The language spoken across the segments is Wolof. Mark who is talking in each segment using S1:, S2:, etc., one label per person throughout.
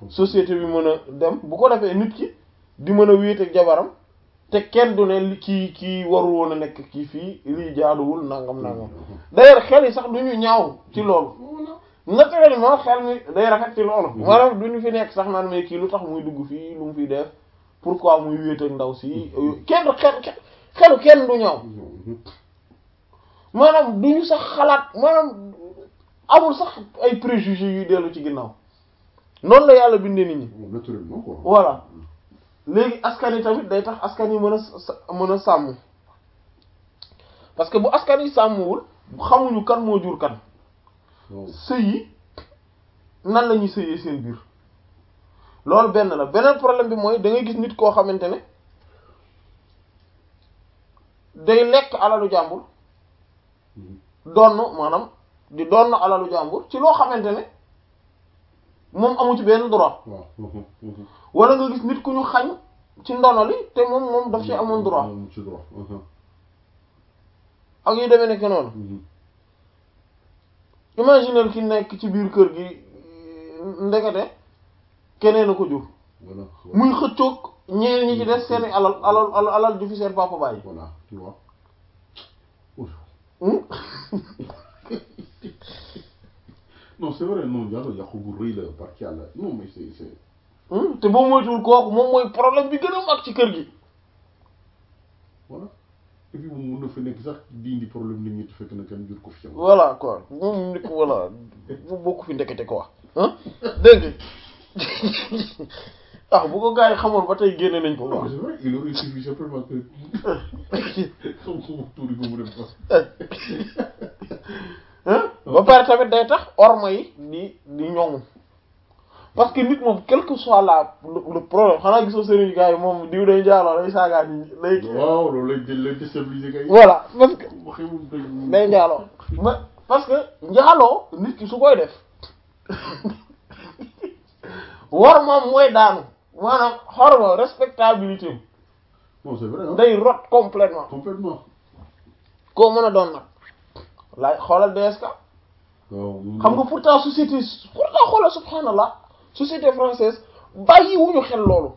S1: société bi mën a dem bu ko defee nit ki di mën a wéet ak jabaram te kenn du ne li kii kii warul woon a nekk kii fii lii jaaduwul nangam nangam d'ailleurs xel yi sax du ñu ñaaw ci loolu naturellement xel mi day rafet ci loolu maanaam du ñu fi nekk sax naan mais kii lu tax muy dugg fii lu mu fiy def pourquoi muy wéet ak ndaw si kenn du xel xelu kenn du ñaaw maanaam du ñu sax xalaat maanaam amul sax ay préjugés yuy dellu ci ginnaaw noonu la yàlla bindee nit ñi
S2: naturellement quoi
S1: voilà léegi askan yi tamit day tax askan yi mën a sa- mën a sàmm parce que bu askan yi sàmmwul xamuñu kan moo jur kan
S2: waaw
S1: sëy yi nan la ñuy sëyee seen biir loolu benn la beneen problème bi mooy da ngay gis nit koo xamante ne day lekk alalu jàmbur donn maanaam di donn alalu jàmbur ci loo xamante ne moom amu ci benn droit
S2: waaw
S1: wala nga gis nit ku ñu xañ ci ndono li te moom moom daf ci amoon droit
S2: moom ci droit
S1: ak yu demee nekk noonu imaginer ki nekk ci biir kër gi ndekete keneen a ko jur
S2: voilà
S1: muy xëccoog ñeneen ñi ci des seeni alal alal alal alal ju fi seen papa bàyyi
S2: voilà tu vois Ouf.
S1: Hmm?
S2: non c'est vrai non yàlla yàqu bu rëy la barki yàlla non mais c'est c'est
S1: Hmm? te boo moytuwul kooku moom mooy problème bi gën a mag ci kër gi
S2: voilà et puis moom mun na fa nekk sax di indi problème nit ñi te fekk na kenn jur ko fi yow.
S1: voilà quoi moom nit ko voilà bu bokk fi ndekete quoi ah dégg nga ah bu ko gars yi xamoon ba tey génne nañ ko
S2: non
S1: quoi
S2: mais c'est vrai il aurait suffi simplement que xam ko tuuri ko mu dem fa.
S1: hein ba pare tamit day tax orma yi di di ñoŋu parce que nit moom quel que soit la le le problème xanaa gisoo sëriñ gars yi moom diw day njaaloo day saagaa nit ñi lay kii
S2: waaw loolu lañ jël leen déstabiliser kay.
S1: voilà parce que
S2: waxee moom day.
S1: day njaaloo ma parce que njaaloo nit ki su koy def war moom mooy daanu maanaam xorma respectabilité am
S2: non c'est vrai ah.
S1: day rot complètement
S2: complètement.
S1: koo mën a doon nag laay xoolal DSK
S2: waaw.
S1: xam nga pourtant société pourtant xoolal subhanallah société française bàyyi wuñu xel loolu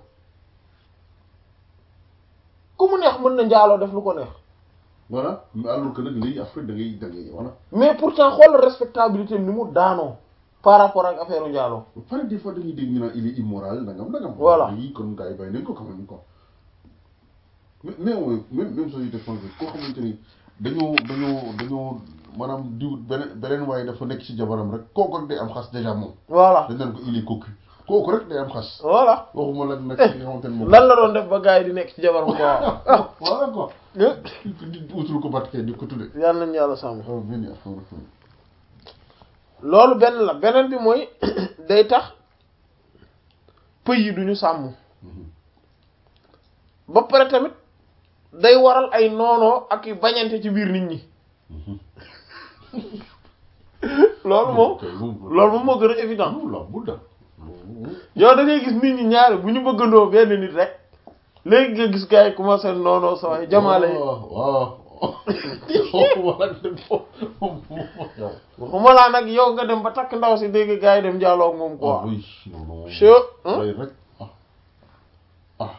S1: ku mu neex mën na njaaloo def lu ko neex
S2: voilà mais alors que nag léegi Afrique da ngay da ngay voilà.
S1: mais pourtant xoolal respectabilité am ni mu daanoo par rapport ak affaire njaaloo
S2: ba pare des fois dañuy dégg ñu naan il est immoral nangam nangam.
S1: Voilà.
S2: léegi kon gars yi bàyyi nañ ko quand même quoi. mais mais ouais, même même société française koo xamante ni dañoo dañoo dañoo maanaam diw beneen beneen waaye dafa nekk ci jabaram rek kooku rek day am xas déjà moom.
S1: voilà
S2: dañ naan ko il est cocu kooku rek day am xas.
S1: voilà
S2: waxuma la nag ki nga xamante ni moom.
S1: lan la doon def ba gars yi di nekk ci jabaram quoi ah
S2: voilà quoi. di utul ko barke di ko tudde.
S1: yàlla nañu yàlla sàmm
S2: waaw benn affaire
S1: loolu benn la beneen bi mooy day tax pëy yi duñu sàmm ba pare tamit day waral ay noonoo ak i bañante ci biir nit ñi loolu moom loolu moom moo gën a évident
S2: non la bul da.
S1: yow da ngay gis nit ñi ñaare bu ñu bëggandoo benn nit rek léegi nga gis gars yi commencé noonoo sa waay jamaale yi
S2: waaw waaw. waxuma la dem foofu moom yow.
S1: waxuma laa nag yow nga dem ba takk ndaw si dégg gars yi dem jaaloo ak moom
S2: ah
S1: quoi
S2: oui non non.
S1: Che hein?
S2: Day rek ah ah.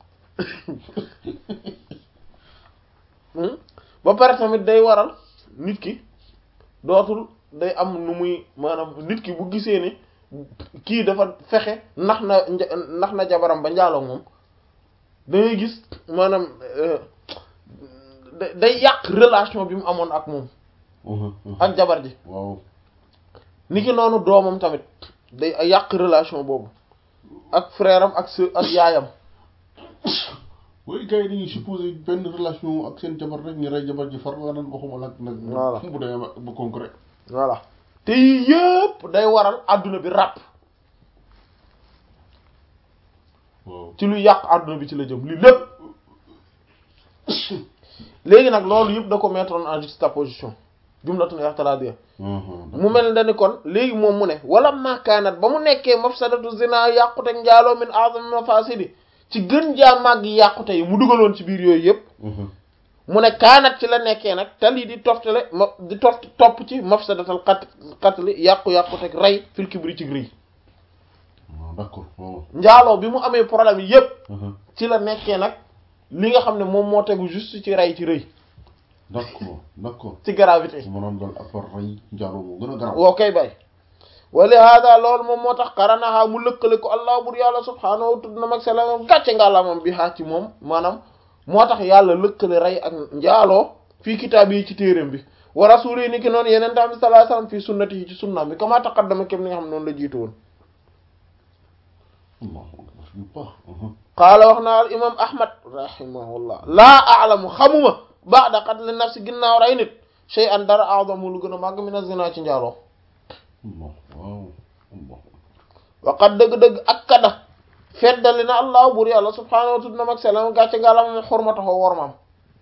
S1: Hmm? ba pare tamit day waral nit ki dootul day am nu muy maanaam nit ki bu gisee ni kii dafa fexe nax na nja- nax na jabaram ba njaaloo moom da ngay gis maanaam euh, da- day yàq relation bi mu amoon ak moom ak jabar ji
S2: waaw.
S1: ni ki noonu doomam tamit day yàq relation boobu ak frère am ak sœur ak yaayam
S2: oui gars yi dañuy supposé benn relation ak seen jabar rek ñu rey jabar ji far nga naan waxuma la nag.
S1: Voilà.
S2: bu demee ba ba concret.
S1: voilà te yii yëpp day waral àdduna bi ràpp
S2: waaw.
S1: ci lu yàq àdduna bi ci la jëm li lépp léegi nag loolu yëpp da ko mettre en juxtaposition jumlatun i'tiradiyya mu mel ne ni kon léegi moom mu ne wala makaanat ba mu nekkee mafsadatu zina yàqute njaaloo min a'zami mafasidi ci gën jaa màgg yàqute yi mu dugaloon ci biir yooyu yëpp mu ne kaanat ci la nekkee nag tali di toftale ma di toft topp ci mafsadatal xat xatli yàqu-yàqu teg rey fil kibri ci rëy
S2: d'accord waaw.
S1: njaaloo bi mu amee problème yépp
S2: Mhm.
S1: ci la nekkee nag li nga xam ne moom moo tegu juste ci rey ci rëy
S2: d'accord d'accord.
S1: ci gravité
S2: maanaam daal affaire rey njaaloo moo gën a garaaw.
S1: woo koy bay wali hada loolu moom moo tax qaranaha mu lëkkale ko allah bur yàlla subhaanahu tudd na mag selamam gàcce nga la moom bi haa ci moom maanaam moo tax yàlla lëkkale rey ak njaaloo fii kitaab yi ci téeréem bi wa rasuli ni ki noonu yeneen tamit sallallahu alayhi wasallam fii sunnati yi ci sunnaam bi kama taqaddama kem ni nga xam noonu la jiitu woon
S2: allahu akbar yu baax. Mhm.
S1: qaala wax naa al imam ahmad rahimahullah laa a'lamu xamuma ba'da qatli nafsi ginnaaw rey nit shay'an dara a'zamu lu gën a màgg min az-zina ci njaaloo
S2: Allah waaw Allah.
S1: waqat dëgg-dëgg ak kada feddali na allah bur yàlla subhaanahu wa tudd na mag selam gàcce ngàlla moom xormataxoo wormaam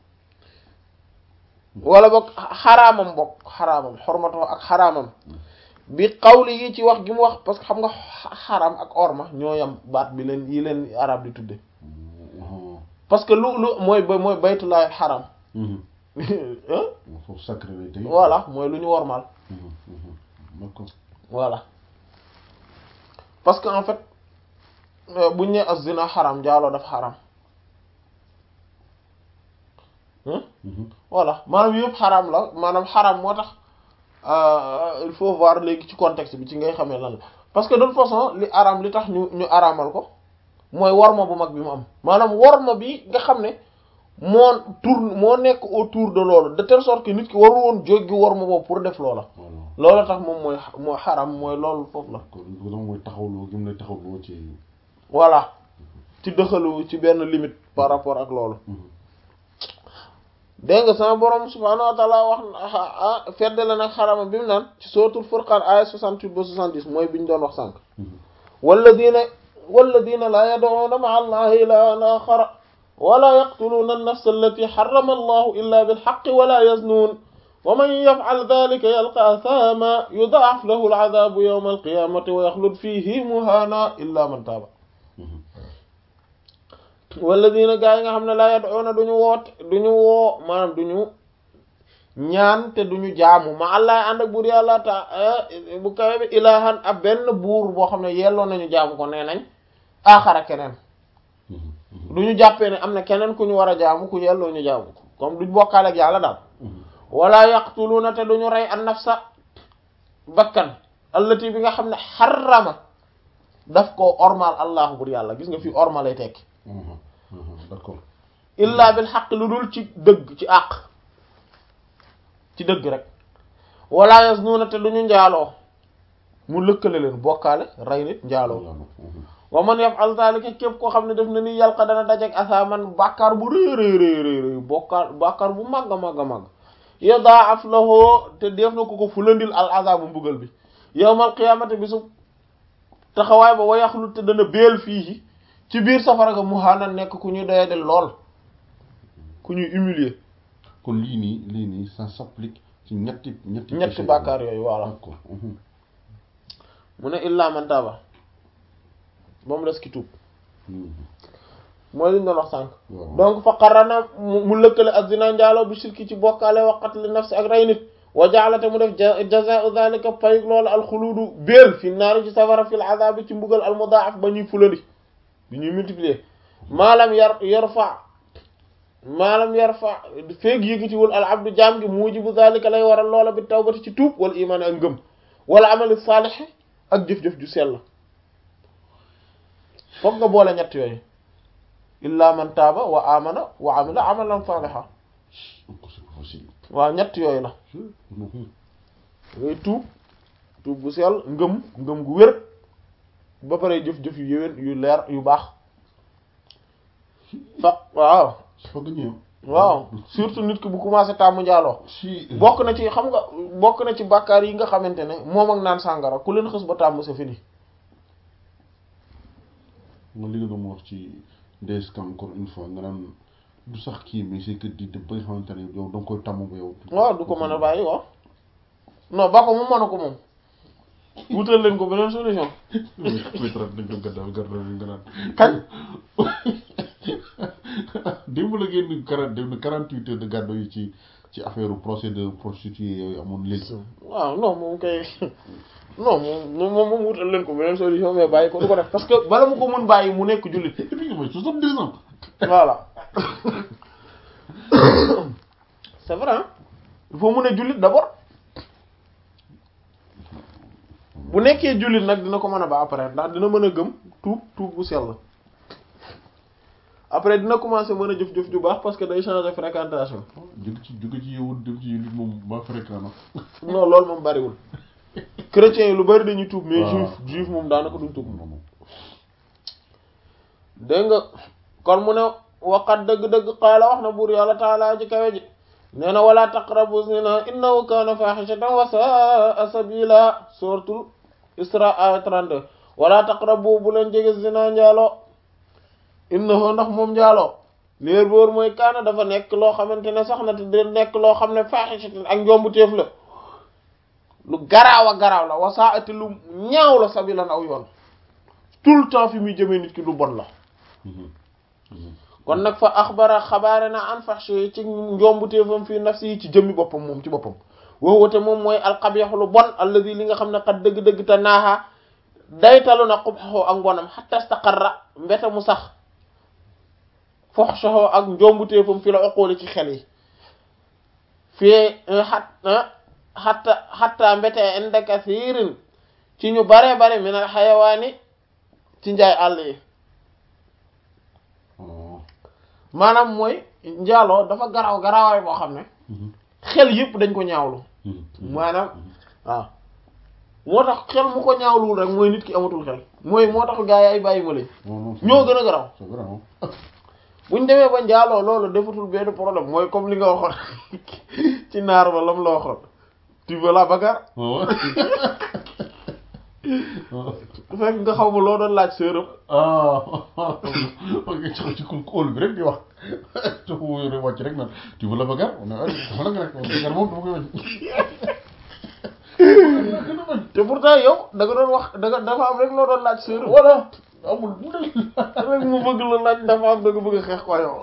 S1: wala boog xaraamam boog xaraamam xormataxoo ak xaraamam bi xawli yi ci wax gi mu wax parce que xam nga xaraam ak orma ñoo yam baat bi leen yi leen arab di tudde
S2: Mhm.
S1: parce que lu lu mooy ba mooy baytullahi xaraam
S2: Mhm. foofu sacré lay tey.
S1: voilà mooy lu ñu wormaal
S2: Mhm. Mhm. d'accord.
S1: voilà parce que en fait euh, buñ ne az-zina xaram njaaloo dafa xaram hein
S2: Mhm.
S1: voilà maanaam yëpp xaram la maanaam xaram moo tax euh, il faut voir léegi ci contexte bi ci ngay xamee lan la parce que de toute façon li aram li tax ñu ñu aramal ko mooy worma bu mag bi mu am maanaam worma bi nga xam ne moo tourne moo nekk autour de loolu de telle sorte que nit ki waru woon jéggi worma boobu pour def loola
S2: voilà.
S1: loolu tax moom mooy mooy xaram mooy loolu foofu la
S2: kon loolu mooy taxawloo gi mu lay taxawloo ci.
S1: voilà ci dëxalu ci benn limite par rapport ak loolu
S2: Mhm.
S1: dégg nga sama borom subhaanahu wa taala wax ah feddale nag xarama bi mu naan ci sootul furqaan aya 68 ba 70 mooy bi ñu doon wax sànq
S2: Mhm.
S1: walladina walladina laa yad'uuna ma'a allahi ilaahan aaxara wala yaqtuluuna an-nafsa allati harrama allahu illa bilhaqqi wala yaznuun wa man yaf'al dhalika yalqa athaaman yud'af lahu al-'adhaabu yawma al-qiyaamati wa yaxlud fiihi muhaana illa man taaba
S2: Mhm.
S1: walladina gaa yi nga xam ne laa yad'uuna duñu woote duñu woo maanaam duñu ñaan te duñu jaamu ma allah ànd ak buur yàlla ta bu kawe bi ilahan ab benn buur boo xam ne yelloo nañu jaamu ko nee nañ aaxara keneen
S2: Mhm. Mhm.
S1: duñu jàppee ne am na keneen ku ñu war a jaamu ku yelloo ñu jaamu ko comme duñ bokkaale ak yàlla daal
S2: Mhm.
S1: wala yaqtuluuna te duñu rey an nafsa bakkan allati bi nga xam ne xarama daf ko ormal allahu buur yàlla gis nga fi orma lay tekki
S2: Mhm. Mhm. d'accord.
S1: illa bil xaq lu dul ci dëgg ci àq ci dëgg rek wala yaznuuna te duñu njaaloo mu lëkkale leen bokkaale rey nit njaaloo
S2: Mhm.
S1: wa man yaf'al zalika képp koo xam ne def na ni yalqa dana dajek asaaman bàkkaar bu rëy rëy rëy rëy rëy bokkaar bàkkaar bu màgg a màgg a màgg yadaaf lahu te def na ko ko fulandil al azaabu mbugal bi yawmal qiyaamati bi su taxawaay ba wayaxlu te dana beel fii ci biir safara ga muhaana nekk ku ñuy doyadel lool ku ñuy humilier
S2: kon lii nii lii nii ça s'applique ci ñetti ñetti.
S1: ñetti
S2: péché
S1: bàkkaar yooyu voilà
S2: d'accord. Mhm.
S1: mu ne illa man taaba ba mu des ki tuub
S2: Mhm.
S1: mooy li ñu doon wax sànq
S2: waaw.
S1: donc fa qarana mu mu lëkkale ak zina njaaloo bi shirki ci bokkaale wa qatli nafsi ak rey nit wa ja'alate mu def ja- jazaa'u dhalika payug loolu alxuluudu béel fi naari ci safara fil azaabi ci mbugal al mudaaf ba ñuy fulandi bi ñuy multiplier maalam yar yarfa maalam yarfa feeg yëgitiwul al abdu jaam gi mujibu dhalika lay waral loola bi tawbati ci tuub wala imaan ak ngëm wala amali saalih ak jëf-jëf ju sell foog nga boole ñett yooyu illa man taaba wa amana wa amila amalan saliha
S2: encore c'est pas facile.
S1: waaw ñett yooyu la
S2: Mhm.
S1: ngay tuub tuub bu sell ngëm ngëm gu wér ba pare jëf-jëf yu yéwén yu leer yu baax fa waaw
S2: foog nga ñëw.
S1: waaw surtout nit ki bu commencé tàmm njaaloo
S2: si.
S1: bokk na ci xam nga bokk na ci bàkkaar yi nga xamante ne moom ak naan sàngara ku leen xës ba tàmm c'est fini
S2: nga li nga doon wax ci DSK encore une fois nga naan du sax kii mais c'est que di dem ba nga xamante ne yow da nga koy tàmm ba yow.
S1: waaw du ko mën a bàyyi waaw non ba ko mu mën a ko moom wutal leen ko beneen solution
S2: métrate dañ ko gàddal gàddal nga naan
S1: kañ
S2: démb la génn quarante dem na quarante huit heures de gàddo yi ci ci affaire procès de prostituée yooyu amoon léegi
S1: waaw non moom kay non moom moom moom wutal leen ko beneen solution mais bàyyi ko du ko def parce que bala mu ko mën bàyyi mu nekk jullit
S2: et puis mooy soixante-deux ans
S1: voilà c'est vrai hein il faut mu ne jullit d'abord bu nekkee jullit nag dina ko mën a ba après ndax dina mën a gëm tuub tuub bu sell après dina commencer mën a jëf-jëf ju baax parce que day changer fréquentation
S2: jóge ci jóge ci yow dem ci jullit moom ba fréquent na
S1: non loolu moom bariwul chrétiens yi lu bari dañuy tuub mais
S2: waaw.
S1: juif juif moom daanaka duñ tuub
S2: non non
S1: dégg nga kon mu ne waqat dëgg-dëgg qaala wax na buur yàlla taala ji kawe ji nee na wala taqrabu zina innahu kaana fahishatan wa saa sabila suratul isra aya 32 wala taqrabu bu leen jege zina njaaloo innahu ndax moom njaaloo leer boor mooy kaana dafa nekk loo xamante ne sax na te de nekk loo xam ne fahishatan ak njombu téef la lu garaaw a garaaw la wa saa ati lu ñaaw la sabilan aw yoon tout le temps fi muy jëmee nit ki lu bon la kon nag fa axbara xabaare na an fahshi ci njombuteefam fii nafsi yi ci jëmmi boppam moom ci boppam woowate moom mooy alxabiix lu bon alladi li nga xam ne xat dëgg-dëgg te naaxa daytalu na xubxoo ak mbonam xatta staqarra mbete mu sax foxsoxoo ak njombuteefam fi la oqooli ci xel yi fii xat xatta xatta mbete inda kathirin ci ñu bare bare min al xayawaani ci njaay àll yi maanaam mooy njaaloo dafa garaaw garaawaay boo xam ne xel yëpp dañ ko ñaawlu maanaam waaw moo tax xel mu ko ñaawluwul rek mooy nit ki amatul xel mooy moo tax gaa yi ay bàyyi ma lañ ñoo gën a garaaw
S2: c'est vrai hein.
S1: buñ demee ba njaaloo loolu defatul benn problème mooy comme li nga waxoon ci naar ba lam la waxoon tu veux la bagarre
S2: waaw
S1: fekk nga xaw ma loo doon laaj sërëm
S2: ah ok ci ci kóol bi rek di wax te fu yore wàcc rek naan tu veux la bagarre on a dafa la nga rek bagarre moom dama koy wàcc
S1: te pourtant yow da nga doon wax da nga dafa am rek loo doon laaj sërëm
S2: voilà amul bu dee
S1: rek mu bëgg la laaj dafa am da nga bëgg a xeex ko yow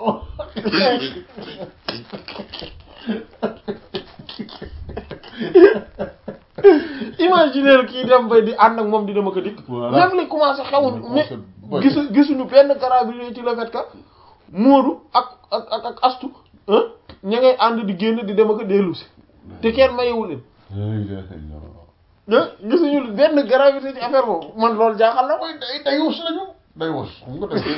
S1: imaginer kii dem bay di ànd ak moom di dama ko dikk
S2: Voilà.
S1: même li commencé xewul mais
S2: commencé bëri.
S1: gisu gisuñu benn garab bi ci le fait que Moodu ak ak ak ak Astu ah ña ngay ànd di génn di dem ak a dellu si te kenn mayewul leen
S2: la ilaha illallah
S1: ah gisuñu benn gravité ci affaire boobu man loolu jaaxal na
S2: mooy day day wos lañu day wos xam nga day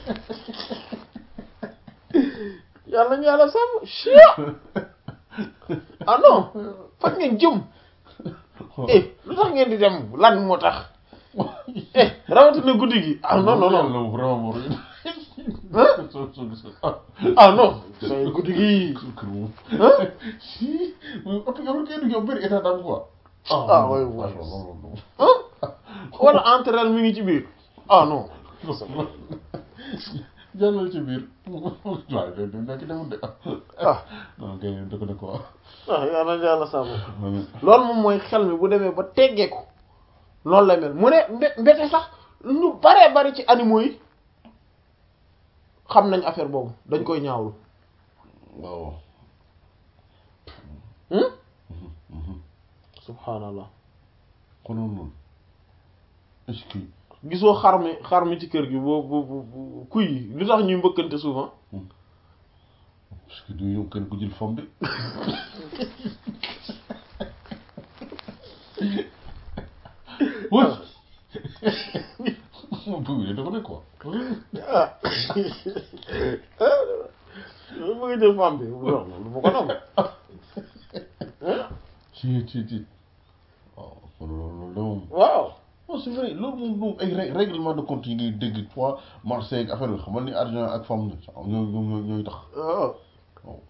S1: yàlla ñu yàlla sàmm chia ah non fan ngeen jëm eh lu tax ngeen di dem lan moo tax eh rawatina guddi gi ah non non non
S2: Yàlla vraiment moo rëy.
S1: ah
S2: soo soo gis ah
S1: ah non say guddi gi
S2: kër moom
S1: ah
S2: si mooy oto yow kay dugg yow bëri état d'âme quoi
S1: Ah, ouais, ouais.
S2: non non non
S1: ah wala entre elles mi ngi ci biir ah non
S2: jàllal ci biir waaye de de nekk demul de
S1: ah
S2: non kay da ko ne quoi
S1: ah yàlla ñu yàlla sàmm loolu moom mooy xel mi bu demee ba teggeeku loolu lay mel mu ne mbe- mbete sax ñu baree bari ci animaux yi xam nañ affaire boobu dañ koy ñaawlu
S2: waaw
S1: hmm subhanallah
S2: konoon noonu est-ce que
S1: gisoo xar mi xar mi ci kër gi boo bu bu bu kuy yi lu tax ñuy mbëkkante souvent
S2: est-ce que du ñëw kenn ku jël fam bi wër moom bëgg de dafa ne quoi
S1: ah lu bëgg jël femme bi non lu ma ko nangu
S2: ci ci ci waaw kon loolu de moom
S1: waaw
S2: non c'est vrai loolu moom moom ay ré- règlement de compte yi ngay dégg fois Marseille ak affaire bi xamal ni argent ak femme la ñoo ñoo ñoo ñooy tax
S1: waaw
S2: waaw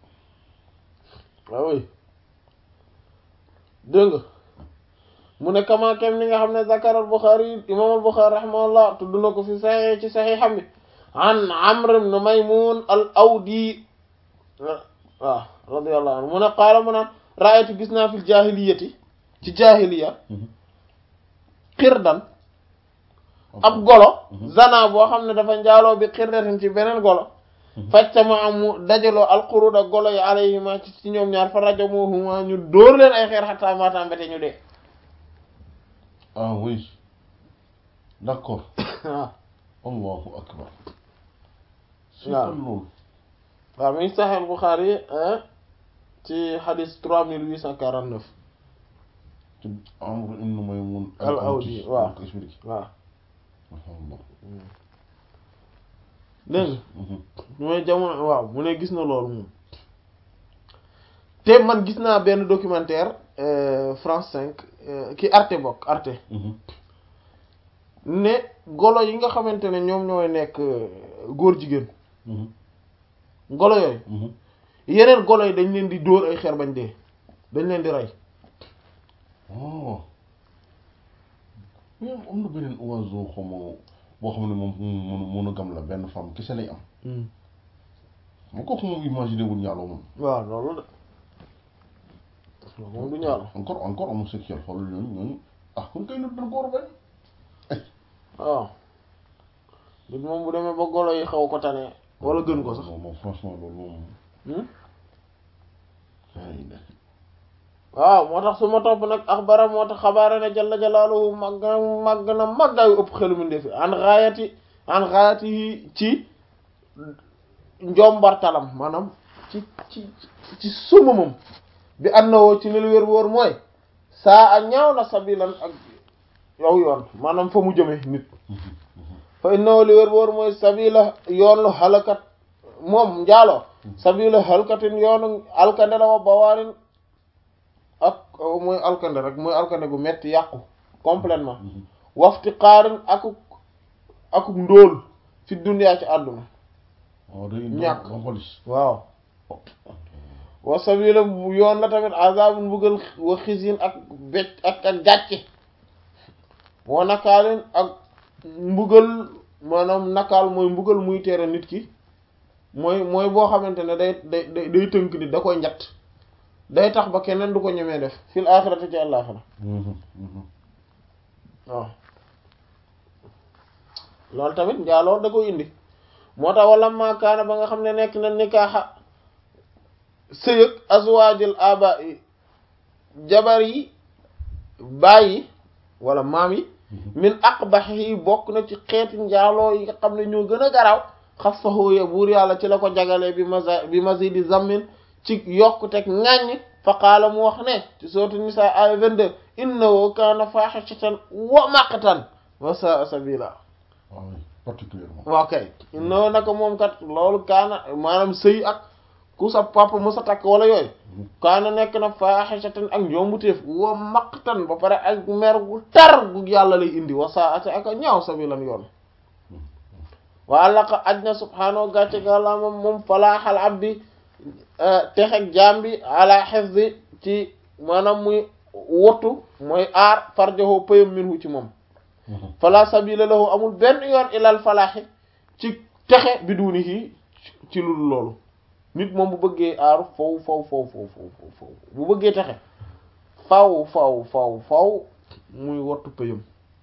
S1: waaw oui dégg nga mu ne kama kem ni nga xam ne zakar al Bukhari imam al Bukhari rahimahullah tudd na ko fi saxee ci saxiixam bi an Amr ibn Maymun al Awdi waaw radiyallahu anhu mu ne qaala mu naan raaytu gis naa fil jaahiliyati ci jaahiliya xirdan ab golo zana boo xam ne dafa njaaloo bi xirdatin ci beneen golo fajtama amu dajaloo alquruda golo yi alayhima ci ci ñoom ñaar fa rajamuhuma ñu dóor leen ay xeer xataa maata mbete ñu dee
S2: ah oui d'accord
S1: waaw
S2: allahu akbar si
S1: waaw.
S2: kon loolu
S1: waaw mi ngi Sahih Bukhari hein, ci hadith trois mille huit cent quarante neuf
S2: ci Amr ibn Maymun
S1: Al Awdi, waaw.
S2: ko expliqué
S1: waaw
S2: alhamdulillah
S1: dégg nga
S2: Mhm.
S1: mooy jamono waaw mu ne gis na loolu moom te man gis naa benn documentaire euh, France 5 euh, ki Arte bokk Arte
S2: Mhm.
S1: ne golo yi nga xamante ne ñoom ñooy nekk euh, góor jigéen
S2: Mhm.
S1: golo yooyu
S2: Mhm.
S1: yeneen golo yi dañ leen di dóor ay xeer bañ dee dañ leen di rey
S2: oh mais am na beneen oiseau xaw ma boo xam ne moom moom monogame la benn femme kese lay am ma kooku moom imaginer wul ñaaloo moom
S1: waaw loolu de loolu moom du ñaar
S2: encore encore homosexuel xool ñooñu ñooñu ah kon kay nit dañ ko war a bañ
S1: waaw nit moom bu demee ba golo yi xaw ko tane wala gën ko sax
S2: non moom franchement loolu moom
S1: hmm?
S2: ay ne
S1: waaw moo tax su ma topp nag axbara moo tax xabaare na jalla jalaaluhu màgg na màgg na màggaayu ëpp xelu mu ndefi an xaayati an xaayati yi ci njombartalam maanaam ci ci ci sumamam bi an na woo ci ne lu wér wóor mooy saa a ñaaw na sabilan ak yow yoon maanaam fa mu jëme nit fa innahu li wér wóor mooy sabila yoonu halakat moom njaaloo sabila halkatin yoonu alkande la wa bawaarin ak mooy alkande rek mooy alkande gu metti yàqu complètement wafti xaarin akuk akuk ndóol fi duniyaa ci àdduna
S2: waaw day
S1: ñàkk.
S2: ba xolis
S1: waaw wa sabila bu yoon la tamit azabun mbugal wa xisin ak becc ak ak gàcce wa nakaalin ak mbugal maanaam nakaal mooy mbugal muy tere nit ki mooy mooy boo xamante ne day day day day tënk nit da koy njatt day tax ba keneen du ko ñemee def fil axirati ci àllaaxira waaw loolu tamit njaaloo da koy indi moo tax wala maakaana ba nga xam ne nekk na nikaaxa sëyëg azwaajil aba yi jabar yi bàyyi wala maam yi min aqbax yi bokk na ci xeeti njaaloo yi nga xam ne ñoo gën a garaaw xas saxooye buur yàlla ci la ko jagalee bi masa bi masidi zammin ci yokkuteg ŋàññ fa qaala mu wax ne ci sourate Nisaa ay 22 innahu kaana faaxishatan wa maqtan wa saa sabila
S2: waaw particulièrement
S1: waaw kay innahu naka moom kat loolu kaana maanaam sëy ak ku sa papa mu sa takk wala yooyu kaana nekk na faaxishatan ak njombuteef wa maqtan ba pare ak mer gu tar gu yàlla lay indi wa saa ate ak a ñaaw sabilan yoon waa laqa aj na subhaanahu gàcce gàlla moom moom falaaxal abdi texeg jaam bi ala xifdi ci maanaam muy wottu mooy aar farjahu payam minhu ci moom fala sabila lahu amul benn yoon ilal falaaxi ci texe bi duuni kii ci lu dul loolu nit moom bu bëggee aaru faw faw faw faw faw faw bu bëggee texe faw faw faw faw muy wottu payam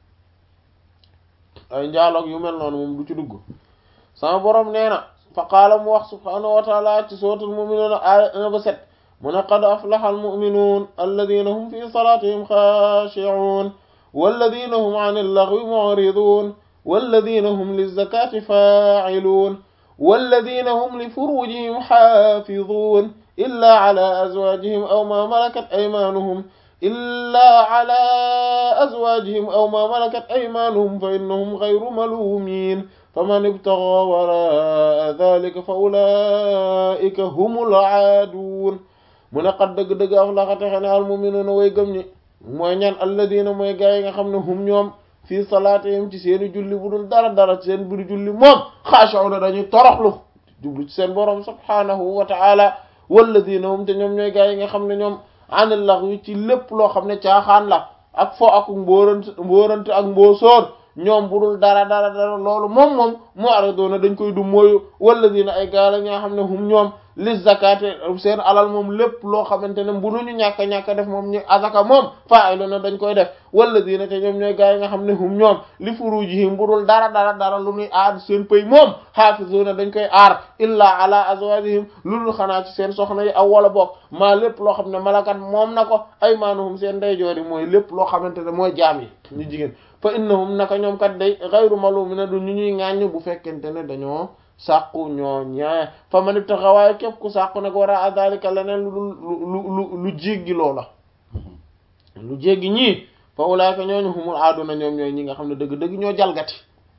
S1: ay njaaloog yu mel noonu moom du ci dugg sama borom nee na fa qaala mu wax subhaanahu wa taala ci suratul mu'minuun aaya 1 ba 7 mu ne qad aflaha almu'minuun alladina hum fi salatihim xaashi'uun walladina hum an allaghwi mu'riduun walladina hum lizakati faa'iluun walladina hum li furujihim xaafizuun illa ala azwajihim aw ma malakat aymanuhum illa ala azwajihim aw ma malakat aymanuhum fa innahum ghayru malumin faman ibtaga waraa dhalika fa ulaika humul aadun mu ne xat dëgg-dëgg aflaxa texe ne almuminuuna way gëm ñi mooy ñan alladina mooy gaa yi nga xam ne hum ñoom fii salaatihim ci seeni julli bu dul dara dara ci seen buri julli moom xaashi'uuna dañuy toroxlu jublu ci seen borom subhaanahu wa ta'ala walladina hum te ñoom ñooy gaa yi nga xam ne ñoom anil laghwi ci lépp loo xam ne caaxaan la ak fo ak mbóorant mbóorante ak mbóosóor ñoom bu dul dara dara dara loolu moom moom mu'riduna dañ koy du mooyu walladina ay gaa la ñoo xam ne hum ñoom li zakati seen alal moom lépp loo xamante ne bu ñu ñàkk a ñàkk a def moom ñu azaka moom fa'iluna dañ koy def walladina te ñoom ñooy gaa yi nga xam ne hum ñoom li furujihim bu dul dara dara dara lu ñuy aar seen pëy moom hafizuna dañ koy aar illa ala azwajihim lu dul xanaa ci seen soxna yi aw wala bokk maa lépp loo xam ne malakat moom na ko aymanuhum seen ndeyjoor yi mooy lépp loo xamante ne mooy jaam yi ñu jigéen fa innahum naka ñoom kat day ghayru malumina du ñu ñuy ŋàññ bu fekkente ne dañoo sàqu ñoo ñaa fa man ibtaxa waaye képp ku sàqu nag war a dalika leneen lu lu lu lu jéggi loola lu jéggi ñii fa ulaayka ñooñu humul aaduna ñoom ñooy ñi nga xam ne dëgg-dëgg ñoo jalgati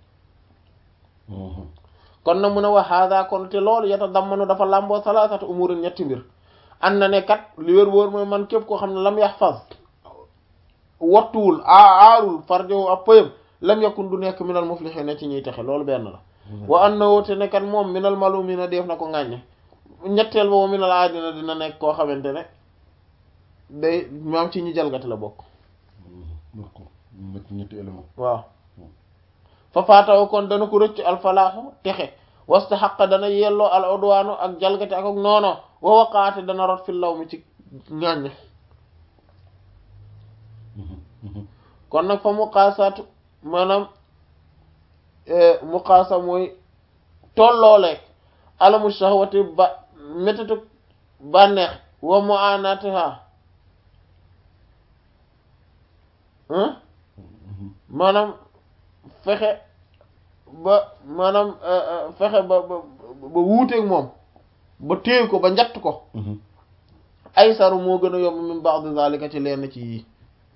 S1: kon nag mun a wax hada kon te loolu yata dammanu dafa làmboo salaasatu umurin ñetti mbir an na ne kat li wér wóor mooy man képp koo xam ne lam yaxfaz wattuwul a aarul farjowu ab pëyam lam yakun du nekk minal muflihiina ci ñuy texe loolu benn la wa an na woote ne kat moom minal malumina def na ko ŋàññe ñetteel boobu minal aadina dina nekk koo xamante ne day maam ci ñi jalgati la bokk
S2: ñetti élément
S1: waaw fa faataw kon dana ko rëcc alfalaaxu texe wasta xaqa dana yelloo al udwaanu ak jalgati ak ak noono wa waqaate dana rot fi law mi ci ŋàññe kon nag fa muqaasaatu maanaam muqaasa mooy tollooleeg alamu shahwati ba méttitu bànneex wa mu'anatiha maanaam fexe ba maanaam fexe ba ba ba wuuteeg moom ba téye ko ba njatt ko ay saru moo gën a yomb min ba'd zalika ci lenn ci yii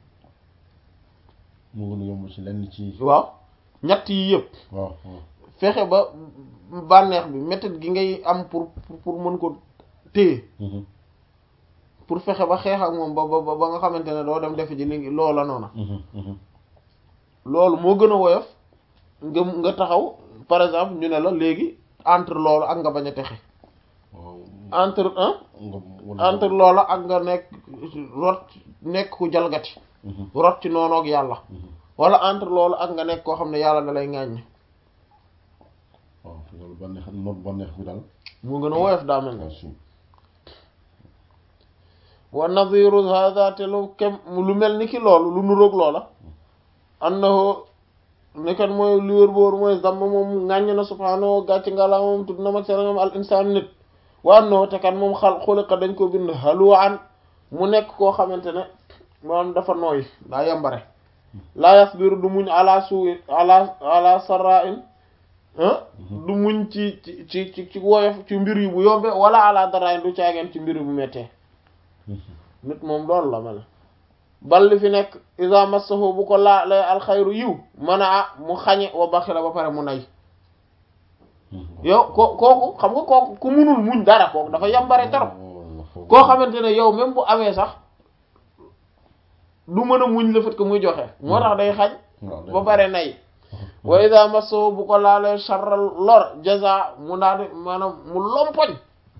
S2: moo gën a yomb ci lenn ci
S1: waaw ñett yi yëpp
S2: waaw waaw
S1: fexe ba bànneex bi méthode gi ngay am pour pour mën ko téye pour fexe ba xeex ak moom ba ba ba nga xamante ne doo dem def ji li loola noona loolu moo gën a woyof nga nga taxaw par exemple ñu ne la léegi entre loolu ak nga bañ a texe entre un entre loola ak nga nekk rot nekk ku jalgati rot ci noonoog yàlla wala entre loolu ak nga nekk koo xam ne yàlla da lay ŋàññ
S2: waaw loolu bànneex noot bànneex bi daal
S1: moo gën a woyof daa mel ne wa nadhiru hadha te lu kem lu mel ni ki loolu lu nuroog loola annahu nekkat mooy li wër boor mooy zamm moom ŋàññ na subhaanahu gàcc ngala moom tudd na mag seen moom al insaan nit wa annahu te kat moom xal xuliqa dañ ko bind halu'an mu nekk koo xamante ne moom dafa nooy daa yambare la yasbiru du muñ ala suu'i ala ala sarra'in du muñ ci ci ci ci woyof ci mbir yi bu yombe wala ala dara'in du caageen ci mbir yi bu mettee nit moom loolu la mel bal li fi nekk iza massahu bu ko laa lay alxayru yiw mën a mu xañe wa baxila ba pare mu nay yow ko kooku xam nga kooku ku munul muñ dara kooku dafa yambare torop koo xamante ne yow même bu amee sax du mën a muñ le fait que muy joxe moo tax day xañ ba pare nay wa iza massahu bu ko laalee sharral lor jaza mu daal di maanaam mu lompoñ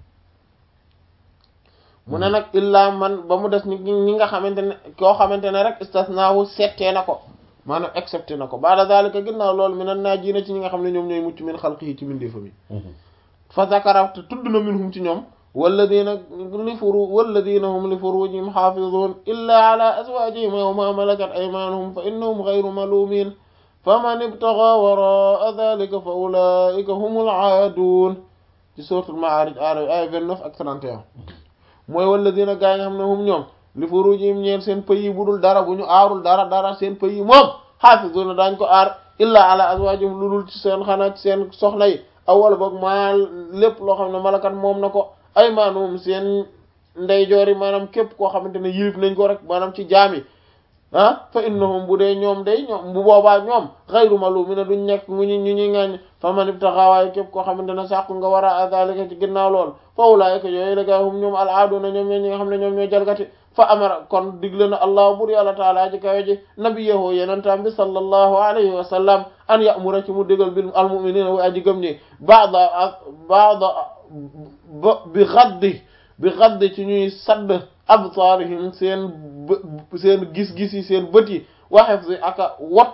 S1: mu ne nag illa man ba mu des ni ñi nga xamante ne koo xamante ne rek istasnaahu settee na ko maanaam excepté na ko baada zalika ginnaaw loolu mi nan naa ji na ci ñi nga xam ne ñoom ñooy mucc min xalqihi ci mindeefa mi fa zakara te tudd na minhum ci ñoom walladina li furu walladina hum li furujihim xaafidun illa ala azwajihim aw ma malakat aymanuhum fa innahum ghayru malumin faman ibtaga waraa dhalika fa ulaika humul aadun ci suratul ma'arij ay 29 ak 31 mooy walladina gaa yi nga xam ne hum ñoom li furujihim ñeen seen pays bu dul dara bu ñu aarul dara dara seen pays moom xaafizuna daañ ko aar illa ala azwajihim lu dul ci seen xanaa ci seen soxna yi awwala boog maa lépp loo xam ne malakat moom na ko aymanuhum seen ndeyjoor yi maanaam képp koo xamante ne yilif nañ ko rek maanaam ci jaam yi ah fa innahum bu dee ñoom day ñoom bu boobaa ñoom xayru malumina duñ nekk mu ñu ñu ñuy ŋaañ fa man ibtaxa waaye képp koo xamante ne sàqu nga war a dalika ci ginnaaw lool fa ulaayika yooyu la gaa hum ñoom al aaduna ñoom ñoo ñi nga xam ne ñoom ñooy jalgati fa amara kon digle na allah bur yàlla taala ji kawe ji nabiyahu yenentam bi sallallahu alayhi wa sallam an ya'mura ci mu digal bil al mu'minina wa aji gëm ñi baada ak baada ba bi xaddi bi xaddi ci ñuy sadd absaarihim seen seen gis-gis yi seen bët yi waxef si aka wattu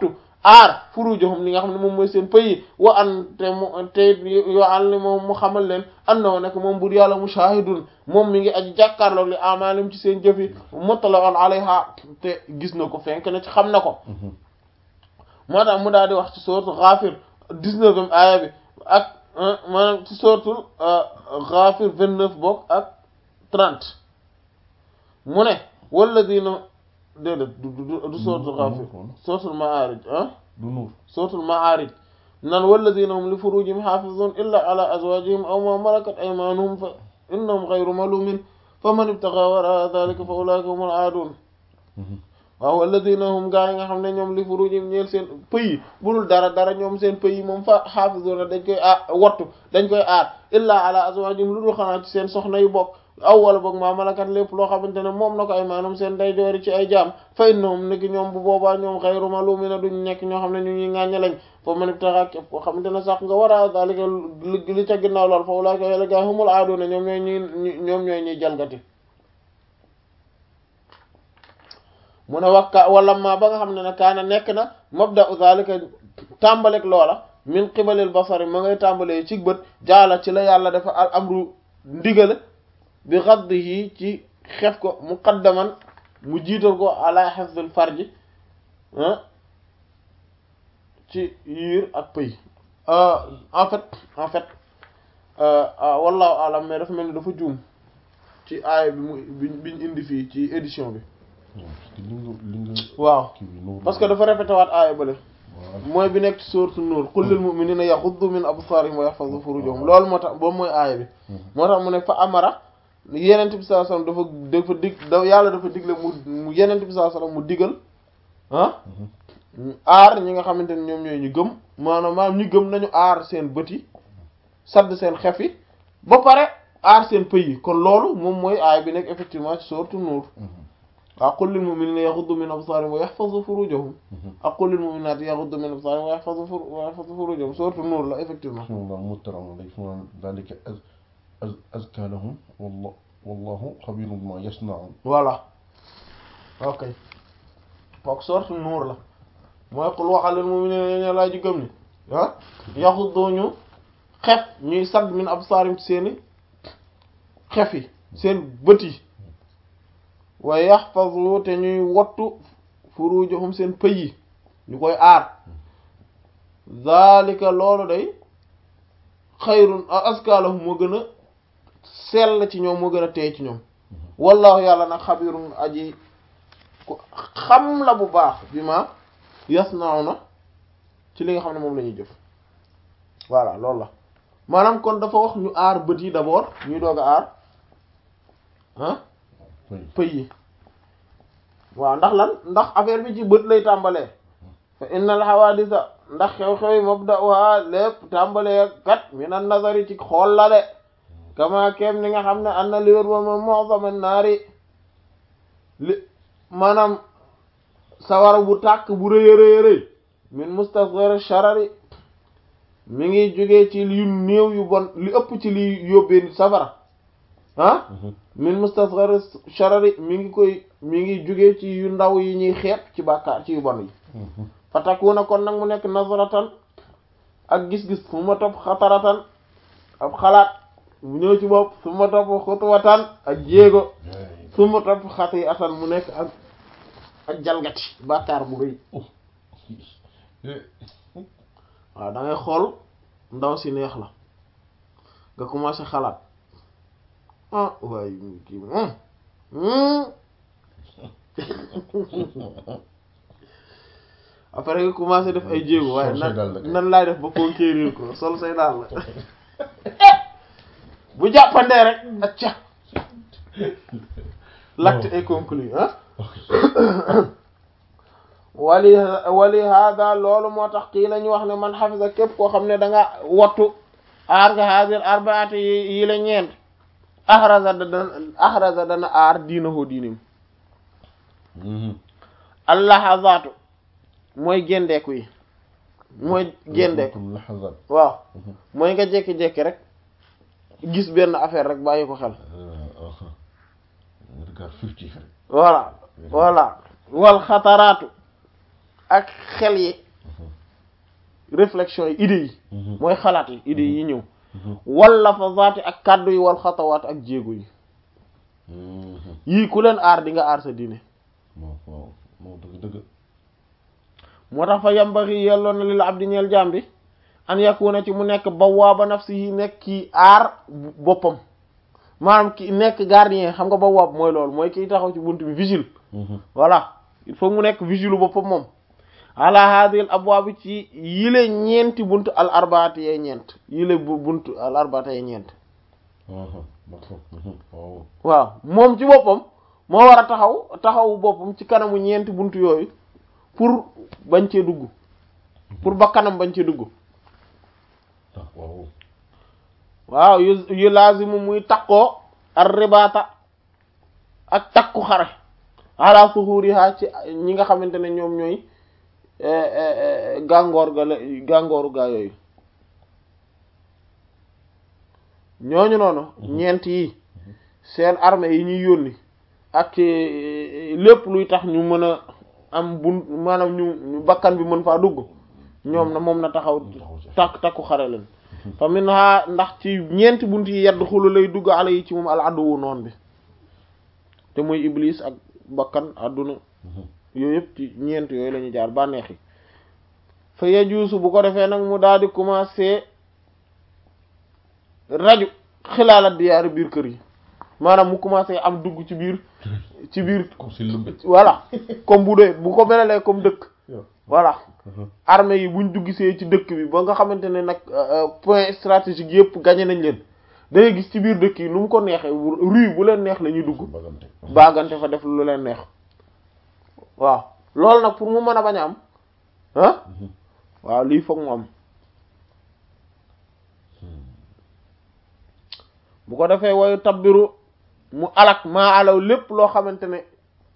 S1: aar furujuhum li nga xam ne moom mooy seen pays wa an te mu te yoo an li moom mu xamal leen annahu nekk moom bur yàlla mushahidun moom mi ngi aji jàkkaarloog li amalim ci seen jëf yi mutla'un alayha te gis na ko fenk na ci xam na ko moo tax mu daal di wax ci sourate Ghafir dix-neuvième aaya bi ak maanaam ci sourate Ghafir vingt-neuf bokk ak trente mu ne walladina déedéet du du du suratul Ghafir suratul Ma'arij ah
S2: du nuur
S1: suratul Ma'arij nan walladina hum li furujihim hafizun illa ala azwajihim aw ma malakat aymanuhum fa innahum ghayru malumin faman ibtagha wara dhalika fa ulaika humul aadun waaw walladina hum gaa yi nga xam ne ñoom li furujihim ñeel seen pëyi budul dara dara ñoom seen pëyi moom fa hafizuna dañ koy aar wattu dañ koy aar illa ala azwajihim lu dul xanaa ci seen soxna yu bokk aw wala boog maa malakat lépp loo xamante ne moom na ko ay maanaam seen day joori ci ay jaam fa innahum niki ñoom bu boobaa ñoom xayru malumina duñ nekk ñoo xam ne ñu ñuy ŋàññe lañ fa man ibtaxa képp koo xamante ne sax nga war a dalika li ca ginnaaw lool fa ulaika yàlla gaa humul aaduna ñoom ñooy ñuy ñoom ñooy ñuy jalgati mu ne wakka wala ma ba nga xam ne ne kaana nekk na mabda u zalika tàmbalek loola min qibalil basari ma ngay tàmbalee ci bët jaala ci la yàlla dafa al amru ndigale bi xaddihi ci xef ko muqaddaman mu jiital ko ala hifzil farji ci yiir ak pëy en fait en fait wallahu alam mais dafa mel ni dafa juum ci aaya bi mu biñ indi fii ci édition bi
S2: parce que li nga li nga
S1: waaw
S2: kii bi nuur
S1: parce que dafa répété waat aaya bële
S2: waaw
S1: mooy bi nekk ci sourate Nuur qul lil mu'minina yaghuddu min absarihim wa yahfazu furujahum loolu moo tax boobu mooy aaya bi moo tax mu ne fa amara yenent bi sallallahu alayhi wasallam dafa dafa dig da yàlla dafa digle mu mu yenent bi sallallahu alayhi wasallam mu digal ah aar ñi nga xamante ne ñoom ñooy ñu gëm maanaam maanaam ñu gëm nañu aar seen bët yi sadd seen xef yi ba pare aar seen pëy yi kon loolu moom mooy aaya bi nekk effectivement ci sourate Nuur waaw qul lil mu'minina yaghuddu min absarihim wa yahfazu furujahum ak qul lil mu'minati yaghuddu min absarihim wa yahfazu furu wa yahfazu furujahum sourate Nuur la effectivement
S2: bismillah muttaram day fu dalika az az azka lahum wallahu wallahu xabirun bima yasnaun
S1: voilà ok foog sourate Nuur la mooy qul waxal lil mu'minina ñe laa ji gëm ni ah yaghuddu ñu xef ñuy sadd min absarihim ci seeni xef yi seen bët yi wa yaxfazu te ñuy wattu furujahum seen pëy yi ñu koy aar zalika loolu day xayrun azka lahum moo gën a sell ci ñoom moo gën a teey ci ñoom wallahu yàlla nag xabirun aji ku xam la bu baax bi ma yasnauna ci li nga xam ne moom la ñuy jëf voilà loolu la maanaam kon dafa wax ñu aar bët yi d'abord ñuy doog a aar ah pëy yi waaw ndax lan ndax affaire bi ci bët lay tàmbalee fa innal hawadisa ndax xew-xew yi mabda'uha lépp tàmbalee kat minan nazari ci xool la de kama kem ni nga xam ne am na li wér moom mu'zama naari li maanaam sawara bu tàkk bu rëy a rëy rëy min mustasghar sharari mi ngi jógee ci yu néew yu bon li ëpp ci li yóbbee nit safara ah min mustasghar sharari mi ngi koy mi ngi jóge ci yu ndaw yi ñuy xeeb ci bàkkaar ci yu bon yi fa takuna kon nag mu nekk nazaratan ak gis-gis fu ma topp xataratan ab xalaat bu ñëw ci bopp su ma topp xutuwatan ak jéego su ma topp xati atan mu nekk ak ak jalgati bàkkaar bu rëy waaw da ngay xool ndaw si neex la nga commencé xalaat ah waaye kii moom après nga commencé def ay jéego waaye nan nan laay def ba conquérir ko sol say daal la bu jàppandee rek acca l'acte est conclu ah wali wali hada loolu moo tax kii la ñu wax ne man xafisa képp koo xam ne da nga wattu aar nga hadir arbaati yi yi la ñeent ahraza dana ahraza dana aar diinahu diinim allahazaatu mooy gendeeku yi mooy gendeeku
S2: laxazat
S1: waaw mooy nga jekki-jekki rek gis benn affaire rek bàyyi ko xel
S2: regard furtif rek
S1: voilà voilà wal xataraatu ak xel yi réflexion yi idées yi mooy xalaat yi idées yi ñëw wala fa zaati ak kàddu yi wal xatawaat ak jéego yi yii ku leen aar di nga aar sa diine
S2: waaw waaw moo dëgg dëgg
S1: moo tax fa yambaxi yelloo na lil abdi ñeel jaam bi an yakuna ci mu nekk bawaaba nafsihi nekk ki aar boppam maanaam ki nekk gardien xam nga bawaab mooy loolu mooy kiy taxaw ci bunt bi vigile voilà il faut mu nekk vigile boppam moom ala hadhihi al abwaab ci yile ñeenti bunt al arbaati yee ñeent yile bu bunt al arbaati yee ñeent
S2: waaw
S1: waaw moom ci boppam moo war a taxaw taxawu boppam ci kanamu ñeenti bunt yooyu pour bañ cee dugg pour ba kanam bañ cee dugg
S2: waaw
S1: waaw yu yu laazimu muy takkoo ar ribaata ak takku xare ala suhuriha ci ñi nga xamante ne ñoom ñooy gàngoor ga la gàngooru gaa yooyu ñooñu noonu ñeent yi seen armée yi ñuy yónni ak lépp luy tax ñu mën a am bun maanaam ñu bakkan bi mën faa dugg ñoom na moom na taxaw takk takku xare leen fa min ha ndax ci ñeenti bunt yi yedd xulu lay dugg ala yi ci moom al adduwu noon bi te muy iblis ak bakkan àdduna yooyu yëpp ci ñeent yooyu la ñuy jaar bànneex yi fa yejuusu bu ko defee nag mu daal di commencer raju xilaalat diyaari biir kër yi maanaam mu commencer am dugg ci biir ci biir
S2: comme si lëmbe
S1: voilà comme bu dee bu ko melalee comme dëkk voilà armée yi buñ duggisee ci dëkk bi ba nga xamante ne nag point stratégique yëpp gagné nañ leen da ngay gis ci biir dëkk yi nu mu ko neexee rue bu leen neex la ñuy dugg
S2: bagante
S1: baagante fa def lu leen neex waaw loolu nag pour mu mën a bañ a am ah waaw lii foog mu am bu ko defee wayu tabbiru mu alak maa alaw lépp loo xamante ne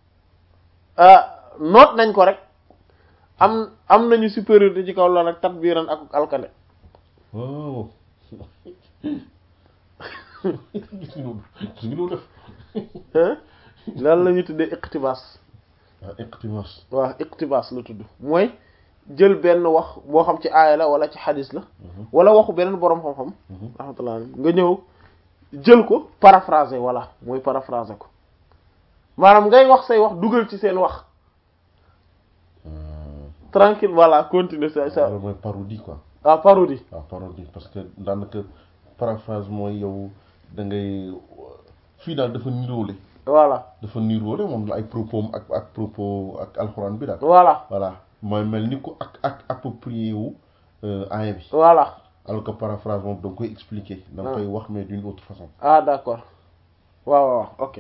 S1: noot nañ ko rek am am nañu supériorité ci kaw loolu rek tabbiran ak alkande
S2: waaw gis nga loolu gis nga loolu def
S1: lan la ñu tuddee iqtibaas
S2: ah iqtimas
S1: waaw iqtibaas la tudd mooy jël benn wax boo xam ci aaya la wala ci xadis la wala waxu beneen boroom xam-xam rahmatullah nga ñëw jël ko paraphraser voilà mooy paraphraser ko maanaam ngay wax say wax dugal ci seen wax tranquille voilà continuer sa sa
S2: loolu mooy parodie quoi
S1: ah parodie
S2: waaw parodie parce que daanaka paraphrase mooy yow da ngay fii daal dafa niroole
S1: voilà
S2: dafa niroole moom la ay propos am ak ak propos ak alxuraan bi daal
S1: voilà
S2: voilà mooy mel ni ko ak ak approprié wu aaya bi
S1: voilà
S2: alors que paraphrase moom da nga koy expliquer da nga koy wax mais d'une autre façon
S1: ah d'accord waaw waaw ok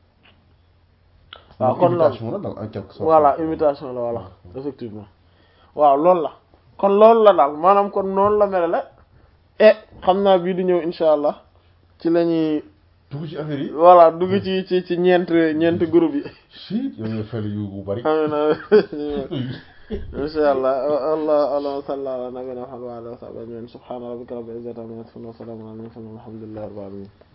S1: waaw kon loolu
S2: imitation la daal en quelque sorte
S1: voilà imitation la voilà effectivement waaw loolu la kon loolu la daal maanaam kon noonu la mel la e xam naa bii di ñëw insha allah ci la ñuy
S2: dugg ci affaire yi
S1: voilà dugg ci ci ci ñeent ñeent groupe yi
S2: si yow nga fel yu bu bari
S1: amina insha allah allah allah salli ala nabiyina muhammad wa ala alihi wa sahbihi ajma'in subhana rabbika rabbil izzati amma yasifun wa salamun ala al mursalin walhamdulillahi rabbil alamin